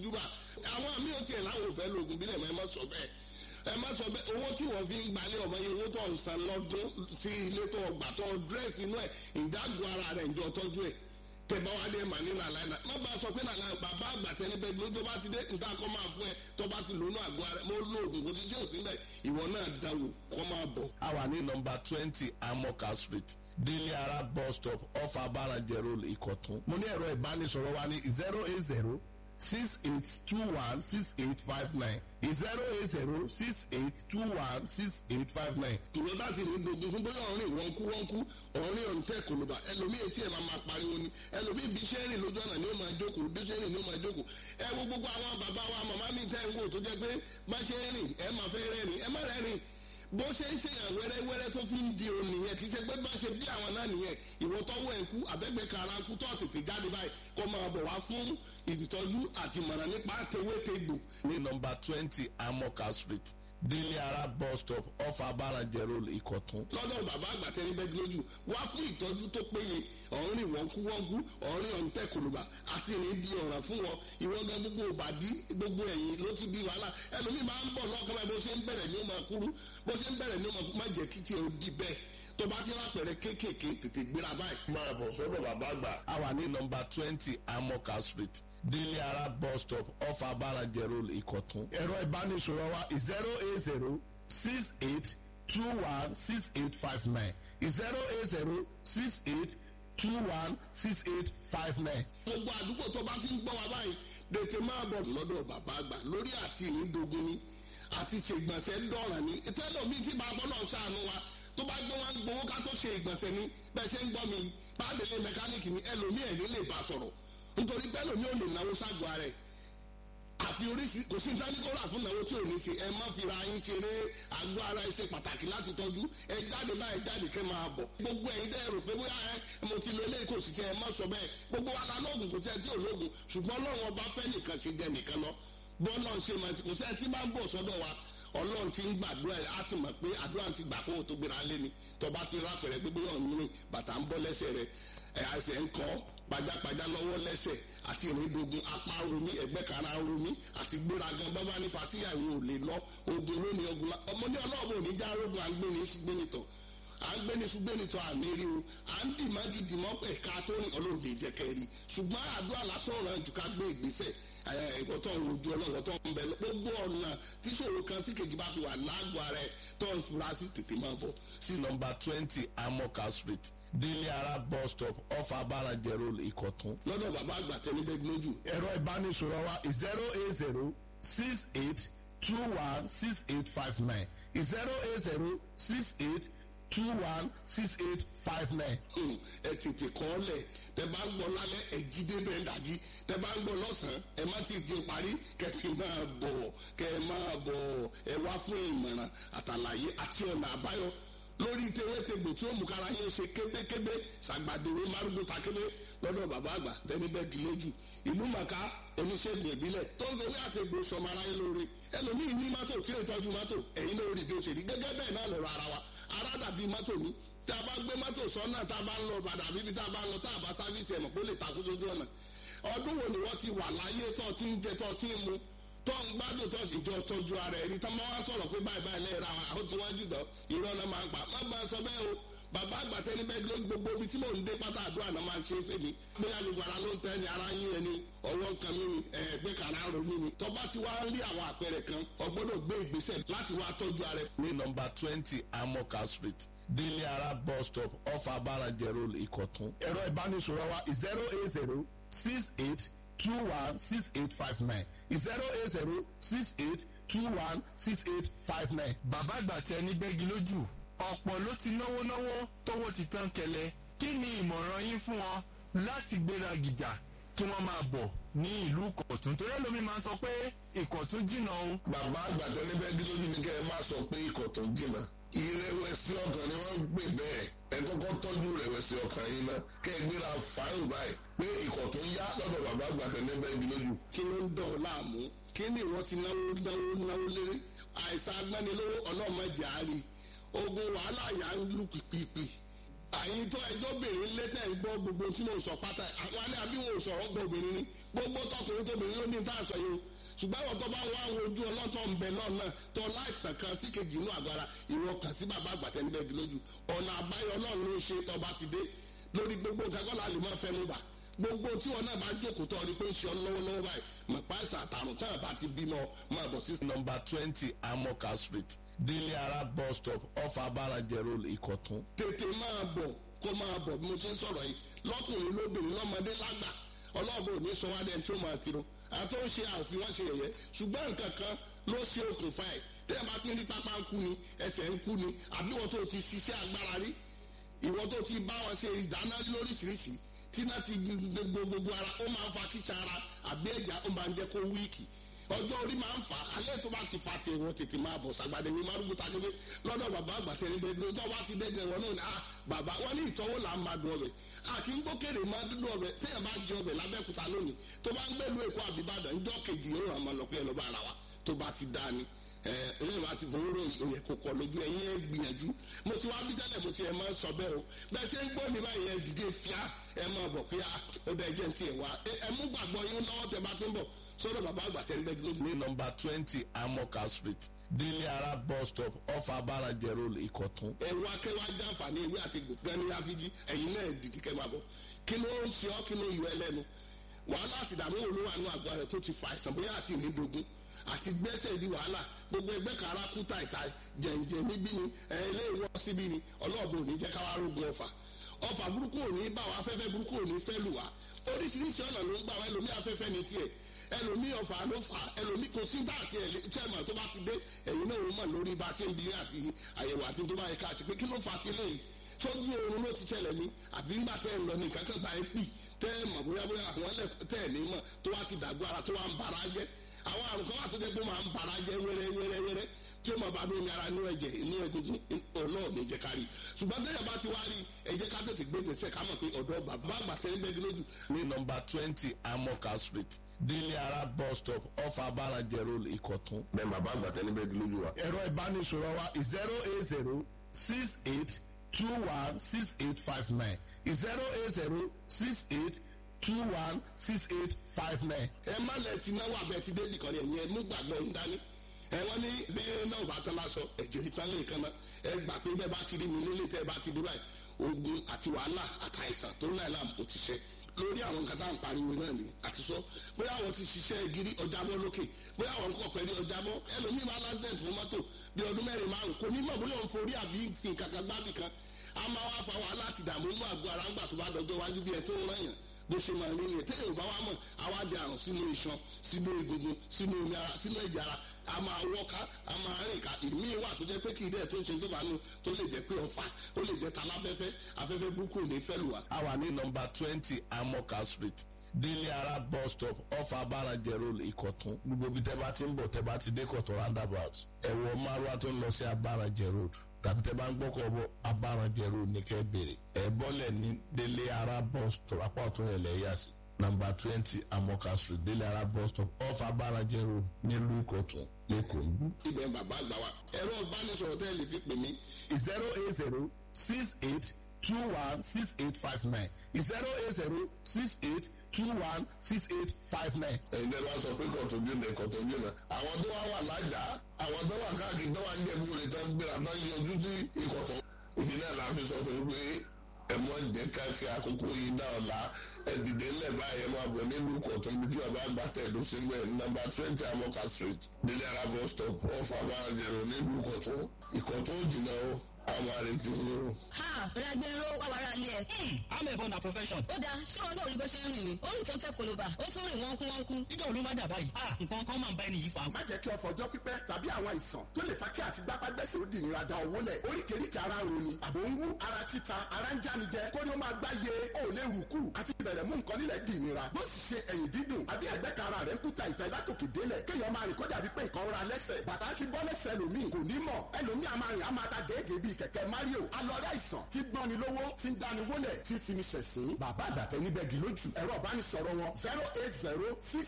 fojúbà àwọn àmì ò tiẹ̀ láwọn ò fẹ́ lo oògùn bílẹ̀ mọ́ ẹ má sọ bẹ́ẹ̀ ẹ má sọ bẹ́ẹ̀ owó tí wọ́n fi ń gbalẹ̀ ọmọ yẹn owó tó ń san lọ́dún sí ilé tó gbà tó dírẹ́sì inú ẹ̀ ìdágùn ara rẹ̀ ìjọ tọ́jú ẹ̀ tẹ̀bá wa dé mà ní nàlá ẹ̀ má bá a sọ pé nàlá bàbá àgbà tẹni bẹ́ẹ̀ ló tó bá ti dé nǹkan kọ́ máa fún ẹ tó bá ti lónú àgọ́ ara mo lo oògùn kò sí ṣé ò sí bẹ́ẹ̀ ìwọ náà dáwò kọ́ máa bọ̀. a wà ní nọmba twenty amoka street délé ara bus stop off abarajẹ road ìkọ̀tún. mo ní ẹ̀rọ ìbánisọ̀rọ̀ wa ní zero eight zero six eight two one six eight five nine zero eight zero six eight two one six eight five nine. ìwọ bá ti ní dogun fún bóyá ọ̀rìn wọn kú wọn kú ọ̀rìn ọ̀ǹtẹ̀ kòlùbà ẹlòmíì etí ẹ̀ máa máa pariwo ni ẹlòmíì bí iṣẹ́ rìn lójú ọ̀nà ni ó máa jókòó bí iṣẹ́ rìn ni ó máa jókòó ẹ wo gbogbo àwọn bàbá wa màmá mi tẹ́ ń wò tó jẹ́ pé bá ṣe ń rìn ẹ máa fẹ́ rẹ́rìn ẹ má rẹ́rìn bó ṣe ń ṣèyàn wẹ́rẹ́wẹ́rẹ́ tó fi ń di òun nìyẹn kì í ṣe pé bá ṣe bí àwọn náà nìyẹn ìwọ tọwọ́ ẹ̀ kú àbẹ́gbẹ́ kara kú tó tètè jáde báyìí kó máa bọ̀ wá fún ìtọ́jú àti ìmọ̀ràn nípa tewétegbò ní nọmba twenty amoka street délé ara bus stop off abarajẹ road ìkọ̀tún. lọ́dọ̀ bàbá àgbà tẹni bẹ́ẹ̀ lójú wá fún ìtọ́jú tó péye ọ̀rìn wọ́nkúwọ́nkú ọ̀rìn ọ̀ǹtẹ̀ kòlùbà àti ìrìn di ọ̀ràn fún wọn ìwọ gan gbogbo òbàdí gbogbo ẹ̀yìn ló ti di wàhálà ẹlòmíì máa ń bọ̀ lọ́kàn báyìí bó ṣe ń bẹ̀rẹ̀ ní ó máa kúrú bó ṣe ń bẹ̀rẹ̀ ní ó máa kúrú má jẹ́ kí tiẹ̀ ó di bẹ́ẹ̀ tó bá ti rápẹ̀rẹ̀ kéékèèké tètè gbéra báyìí. máa bọ̀ sọ́dọ̀ bàbá àgbà. a wà ní nọmba twenty amoka street délé ara bus stop off abarajẹ road ìkọ̀tún. ẹ̀rọ ìbánisọ̀rọ̀ wa zero eight zero six eight two one six eight five nine zero eight zero six eight two one six eight five nine. gbogbo àdúgbò tó bá ti ń gbọ́ wa báyìí tètè máa bọ̀ lọ́dọ̀ bàbá àgbà lórí àti ìnídogun ni àti ṣègbọ̀nsẹ̀ dọ̀ràn ni tẹ́lẹ̀ mi ti bá bọ́ náà ṣàánú wa tó bá gbé wọn gbowó ká tó ṣe ìgbọ̀nsẹ̀ ni bẹ́ẹ̀ ṣe ń gbọ́ mi pàdélé mẹkáníìkì ni ẹlòmíì ẹ̀rí lè bá sọ̀rọ̀ nítorí bẹ́ẹ̀ lòmíì ò lè náwó ságọ́ ara ẹ̀ àfi oríṣi kò sí ìdánikọ́ra fún ìnáwó tí ò ní ṣe ẹ má fi ra yín ṣeré àgọ́ ara ẹ ṣe pàtàkì láti tọ́jú ẹ jáde báyìí jáde kẹ́ máa bọ̀ gbogbo ẹ̀yin dẹ́ rò pé bóyá ẹ mo ti lo eléyìí kò sì ṣe ẹ má sọ bẹ́ẹ̀ gbogbo wa la lóògùn kò sí ẹ tí ò lóògùn ṣùgbọ́n ọlọ́run ọba fẹ́ nìkan ṣe jẹ nìkan lọ bọ́ọ̀lù ṣe máa ti kò sí ẹ tí máa ń bọ̀ sọ́dọ̀ wa ọlọ́run ti ń gbàdúrà ẹ̀ á ti mọ̀ pé àdúrà ti gbà kó o tó gbéra lé ni tọba ti rápẹ̀rẹ̀ pé bóyá ọ̀nù rìn bàtà ń bọ́ lẹ́sẹ̀ rẹ̀ ẹ̀ àṣẹ ń kọ́ pajápajá lọ́wọ́ lẹ́sẹ̀ àti ìrìndògùn apá romi ẹ̀gbẹ́ kara romi àti gbéragan bábá ní patíyà ìwò ò lè lọ ogun lónìí ogun la ọmọ ní ọlọ́ọ̀bù òní já rogun à ń gbé ní ṣùgbẹ́nitọ̀ à ń gbé ní ṣùgbẹ́nitọ̀ àmì rí o à ń dì má gidi mọ́ pẹ̀ ká tó ní ọlọ́run lè jẹ́ kẹ́rì ṣùgbọ́n àdúrà lásán ọ̀ràn jù ká gbé ìgbésẹ̀ ẹ̀kọ́ tó ń wojú ọlọ́run tó ń bẹ gbogbo ọ̀nà tíṣòro kan sí kejì bá fi wà lágbo ara ẹ̀ tó ń fura sí tètè máa bọ̀ sí nọmba twenty amoka street délé ara bus stop off abarajẹ road ìkọ̀tún. lọ́dọ̀ bàbá àgbà tẹni bẹ́ẹ̀ lójú ẹ̀rọ ìbánisọ̀rọ̀ wa zero eight zero six eight two one six eight five nine zero eight zero six eight two one six eight five nine. Hmm, ẹ tètè kọ́ ọ lẹ̀ tẹ bá ń gbọ́ lálẹ́ ẹ jí débẹ̀ ń dàjí tẹ bá ń gbọ́ lọ́sàn-án ẹ má ti di parí kẹfì máa bọ̀ kẹ máa bọ̀ ẹ wá fún ìmọ̀ràn àtàlàyé àti ọ̀nà àbáyọ lórí tewétegbò tí ó mú kára yín ṣe kébékébé ṣàgbàdéwé márùndó takébé lọ́dọ̀ bàbá àgbà tẹni bẹ́ẹ̀ di lójú ìlú màkà oníṣègùn ìbílẹ̀ tó ń fowó àtẹ̀gbò sọmọ aráyé lóore ẹlòmíì ní mọ́tò tí ó tọ́jú mọ́tò ẹ̀yin lórí bí ó ṣe rí gẹ́gẹ́ bẹ́ẹ̀ náà lọ́rọ̀ ara wa ara dàbí mọ́tò ní tá a bá gbé mọ́tò sọ́nà tá a bá ń lọ bàdà bíbí tá a bá ń lọ tá a bá sáfíìsì ẹ̀mọ̀ pé ó lè takú sójú ọ̀nà ọdún wo ni wọ́n ti wà láyé tó ti ń jẹ tó ti ń mu tó ń gbádùn tó sì jọ tọ́jú ara ẹ̀rí tá máa wá sọ̀rọ̀ pé báyìí báyìí lẹ́yìn ra àwọn tí wọ́n jù dán irọ́ náà máa ń pa má bá a sọ bẹ́ẹ̀ o bàbá àgbàtẹ́ ní bẹ́ẹ̀ ló gbogbo ibi tí mò ń dé pátá àdúrà náà máa ń ṣe fèmí bóyá gbogbo ara ló ń tẹ́ ni ara yín ẹni ọwọ́ kan mi ni ẹ̀ẹ́gbẹ́ kàrá ro mi ni tọ́ba ti wá ń rí àwọn àpẹẹrẹ kan ọgbọ́dọ̀ gbé ìgbésẹ̀ láti wá tọ́jú ara ẹ̀. ní nọmba twenty amoka street délé ara bus stop off abarajẹ road ìkọ̀tún. ẹ̀rọ ìbánisọ̀rọ̀ wa zero eight zero six eight two one six eight five nine zero eight zero six eight two one six eight five nine. bàbá àgbà tẹ ní bẹ́gi lójú ọ̀pọ̀ ló ti náwó náwó tówó ti tán kẹlẹ̀ kí ni ìmọ̀ràn yín fún wọn láti gbéra gìjà kí wọ́n máa bọ̀ ní ìlú ìkọ̀tún torí ẹlòmíì máa ń sọ pé ìkọ̀tún jìnnà o. bàbá àgbàdo níbẹ̀ bí lójú ni kẹ́ ẹ má sọ pé ikọ̀ tó ń jìnnà ìrẹ̀wẹ̀sì ọkàn ni wọ́n ń pè bẹ́ẹ̀ ẹ kọ́kọ́ tọ́jú ìrẹ̀wẹ̀sì ọkàn yín náà kẹ́ ẹ gbéra fáìlì báyìí pé ikọ̀ tó ń yá lọ́dọ̀ bàbá àgbàdo níbẹ̀ bí lójú. kí ló ń dọ̀ ọ́ láàmú kí ni ìwọ ti náwó náwó náwó lérí àìsàn agbánilówó ọlọ́mọdé àárí ogun wàhálà yà ń lù pìpìpì àyìn tó ẹjọ́ bèrè létẹ̀ ń gbọ́ gbogbo tí mo sọ pátá àwọn alẹ́ àbí wọn ò sọ̀rọ̀ gbọ́ obìnrin ni gbogbo tọkùnrin tóbìnrin ló ní tá à ń sọ yìí o ṣùgbọ́n àwọn tó bá wá àwọn ojú ọlọ́tọ̀ ń bẹ lọ́nà tó láìsàn kan sí kejì inú àgọ́ ara ìwọ kàn sí bàbá àgbàtẹ́ níbẹ̀ bí lójú ọ̀nà àbáyọ náà ló ń ṣe tọba ti dé lórí gbogbo nǹkan kọ́ la lè máa fẹ́ mú bà gbogbo tí wọn náà bá jókòó tọ́ ọ ni pé ń ṣe ọ lọ́wọ́lọ́wọ́ báyìí mọ̀ páìsà àtàrùn tán àbá ti bímọ máa bọ̀ sí. nọmba twenty amoka street délé ara bus stop off abarajẹ road ìkọ̀tún. tètè máa bọ̀ kó máa bọ̀ bí mo ṣe ń sọ̀rọ̀ yìí lọ́kùnrin lóbìnrin lọ́mọdé lágbà ọlọ́ọ̀bù ò ní sọ wá dẹ́n tí ó máa tiro àti ó ń ṣe àfi wọ́n ṣe yẹ̀yẹ́ ṣùgbọ́n nǹkan kan ló ṣe okùnfà ẹ̀ tẹ́lẹ̀ bá ti ń rí pápá ń kú ni ẹsẹ̀ ń kú ni àbí wọ́n tó ti ṣiṣẹ́ agbára rí ìwọ tó ti bá wọn ṣe ìdáná lóríṣiríṣi tí náà ti gbogbo gbogbo ara ó máa ń fa kíṣà ara àbí ẹ̀já ó máa ń jẹ́ kó wíìkì ọjọ́ orí máa ń fà á alẹ́ tó bá ti fa tiẹ̀ wọ́n tètè máa bọ̀ sàgbàdé ní márùkù tàgédé lọ́dọ̀ bàbá àgbà tẹ̀lé bẹ́ẹ̀ ló tọ́ bá ti dẹ́gbẹ̀ wọn náà ni ah bàbá wọn ní ìtọ́wò là ń máa dùn ọbẹ̀ a kì í gbókèrè máa dúdú ọbẹ̀ téèyàn bá jẹ ọbẹ̀ lábẹ́kúta lónìí tó bá ń gbẹ́lu èkó àbíbàdàn ńjọ́ kejì yóò ràn máa lọ pé ẹ lọ́ bá ara wa tó bá ti dá ni ẹ̀yìn wa ti fowó ròyìn òye kò kọ lójú ẹ̀yìn ẹ̀ gbìyànjú mo ti wá bí tẹ́lẹ̀ mo ti ẹ̀ máa ń sọ bẹ́ẹ̀ o bẹ́ẹ̀ ṣe ń gbọ́ mi báyìí ẹ̀ dìde fíà ẹ̀ máa bọ̀ pé ó bẹ́ẹ̀ jẹ́ ti ẹ̀ wá ẹ̀ mú gbàgbọ́ yín lọ́wọ́ tẹ bá ti ń bọ̀ sọ́dọ̀ bàbá àgbà tẹ́ ń bẹ́ẹ̀ lójú. ní nọmba twenty amoka street délé ara bus stop off abarajẹ road ìkọ̀tún. ẹ wá kẹ́ wá jàǹfààní ewé àti gbẹ̀ni àfijì ẹ̀yin náà dìde kẹ́ máa bọ̀ kí ló ń ṣe ọ́ kí ló yọ ẹ lẹ́nu wàhálà àti ìdààmú olówó àánú àgọ́ rẹ̀ tó ti fa àìsàn bóyá àti ìrìndògún àti gbẹ́sẹ̀ di wàhálà gbogbo ẹgbẹ́ kan ara kú tàìtà jẹ̀ǹjẹ̀ níbí ni ilé ìwọ́ síbí ni ọlọ́ọ̀bù òní jẹ́ káwá rógun ọ̀fà ọ̀fà burúkú òní bá wa afẹ́fẹ́ burúkú òní fẹ́ lù wá oríṣiríṣi ọ̀nà ló ń gbà wá ẹlòmí afẹ́fẹ́ ní tiẹ̀ ẹlòmí ọ̀fà ló fà ẹlòmí kò sí dáàtì ẹ̀ chairman tó bá ti dé ẹ̀yin náà ó mọ̀ lórí bá ṣe ń bi àti àyẹ̀wò àti tó bá yẹ ká ṣe pé kí ló fà á ti lè sójú oorun ló ti ṣẹlẹ̀ ní àbí ńgbà tẹ́ ẹ̀ ń lọ ní kankan bá ẹ pì tẹ́ ẹ̀ mọ̀ bóyá bóyá àwọn ẹlẹ́ tẹ́ ẹ̀ ní mọ̀ tó wá ti dàgbọ́ ara tó wá ń bara jẹ́ àwọn àrùn kan wà tó dé pé máa ń bara jẹ́ wẹ́rẹ́ wẹ́rẹ́ wẹ́rẹ́ tí ó máa bá lómi ara inú ẹ̀jẹ̀ inú egungun ọlọ́ọ̀ ní jẹ́ ká rí ṣùgbọ́n tẹ́yà bá ti wá rí ẹ jẹ́ ká tètè gbé gbèsè ká mọ̀ pé ọ̀dọ́ bàbá àgbà tẹ́ ń bẹ́ẹ̀ lójú. ní nọmba twenty amoka street délé ara bus stop off abarajẹ road ìkọ̀tún. bẹ́ẹ̀ bàbá àgbà tẹ́ níbẹ̀ lójú wa. ẹ̀rọ ìbánisọ̀rọ̀ wa zero eight zero six eight two one six eight five nine zero eight zero six eight two one six eight five nine. ẹ má lẹ ti náwó abẹ ti dé nìkan ni ẹ̀yin ẹ mú gbàgbọ́ yín dání ẹ wọ́n ní bí náà bá tán lásọ ẹ̀jẹ̀ ìtàn lè kan náà ẹ gbà pé bẹ́ẹ̀ bá ti rí mi nílé tẹ́ ẹ bá ti dé báyìí ogun àti wàhálà àtàìsàn tó ń láì láàmú kò ti ṣe lórí àwọn nǹkan tá à ń pariwo náà ni àti sọ bóyá àwọn ti ṣiṣẹ́ gírí ọjàbọ́ lókè bóyá àwọn nǹkan pẹ̀lú ọjàbọ́ ẹlòmíì máa lásìdẹ̀ntì fún mọ́tò bí ọdún mẹ́rin márùn kò ní mọ̀ bóyá òun forí àbí fi nǹkan kan gbábì kan a máa wá fa wàhálà àti ìdààmú inú àgọ́ ara ńgbà tó bá dọjọ́ iwájú bí ẹ tó ń rán yàn bó ṣe máa rí nìyẹn téèyàn bá wá mọ̀ àwa di àrùn sínú iṣan sínú egungun sínú omi ara sínú ẹ̀jẹ̀ ara a máa wọ́ká a máa rìn ká ìmí wà tó jẹ́ pé kì í dẹ̀ tó ń ṣe tó bá nù tó lè jẹ́ pé ọ̀fà ó lè jẹ́ taláfẹ́fẹ́ afẹ́fẹ́ burúkú ò ní fẹ́ lù wá. a wà ní nọmba twenty amoka street délé ara bus stop off abarajẹ road ìkọ̀tún gbogbo ibi tẹ́ bá ti ń bọ̀ tẹ́ bá ti dé kọ̀tún roundabout ẹ̀wọ̀ márùwá tó ń lọ sí abarajẹ road tàbí tẹ́ bá ń gbọ́kọ̀ bọ̀ abarajẹ road ní kẹ́ bèrè ẹ̀ bọ́lẹ̀ ní délé ara bus stop apá ọ̀tún rẹ̀ lẹ́yà sí nọmba twenty amoka street délé ara bus stop off abarajẹ road nílùú ìkọ̀tún lẹ́kọ̀ọ́. ibẹ̀ bàbá àgbà wa ẹ̀rọ ìbánisọ̀rọ̀ tẹ́ lè fi pè mí zero eight zero six eight two one six eight five nine zero eight zero six eight two one six eight five nine. ẹ̀yin tẹ́ bá sọ pé kọ̀tún jìnnà kọ̀tún jìnnà àwọn tó wá wà lájà àwọn tó wà káàkiri tó wà ń jẹ̀bú rẹ̀ tó ń gbéra tó ń yọjú sí ìkọ̀tún. ìdílé la fi sọ fún yín pé ẹ mọ jẹ́ ká fi àkókò yìí dá ọ̀la ẹ dìde ńlẹ̀ báyìí ẹ máa bọ̀ nílùú kọ̀tún ibi tí bàbá àgbà tẹ̀ ló ṣe ń bẹ̀ nàmbà twenty amoka street délé ara bus stop ọ̀fà bàjẹ́rò nílùú kọ̀tún ìkọ̀tún jìnnà o àwọn àrètí fúnrú. ha ragbero wàwàrà ilé ẹ. I'm a born a profession. ó dáa ṣé wọn náà rí bó ṣe ń rìn ni ó rìn tó ń tẹ koloba ó tún rìn wọ́nkú wọ́nkú. Níjọ́ olú má dà báyìí. Ah, nǹkan kan máa ń bá ẹni yìí fa. má jẹ́ kí ọ̀fọ̀ ọjọ́ pípẹ́ tàbí àwọn àìsàn tó lè fa kí àti gbápágbẹ́sẹ̀ ó di ìnira da owó lẹ̀ oríkèéríkèé ara ń roni àbò ń wú ara títa ara ń jánijẹ kórí ó máa gbá ye ó lè rù kù àti bẹ̀rẹ̀ mú nǹkan nílẹ̀ di ìnira bó sì ṣe ẹ̀yìn dídùn àbí ẹ̀gbẹ́ kan ara rẹ̀ ń kúta ìta látòkè délẹ̀ kéèyàn máa rìn kó dàbí pé nǹkan ra lẹ́sẹ̀ bàtà ti bọ́ lẹ́sẹ̀ ẹlòmíì kò ní mọ̀ ẹlòmíì a máa rìn a máa ta gèégèé bíi kẹ̀kẹ́ Mario alọ́rẹ́ àìsàn tí gbọ́ni lówó tí ń dáni wólẹ̀ tí fi ní ṣẹ̀sín bàbá àgbàtẹ́ níbẹ̀ gì lójú ẹ̀rọ ìbánisọ̀rọ̀ wọn zero eight zero six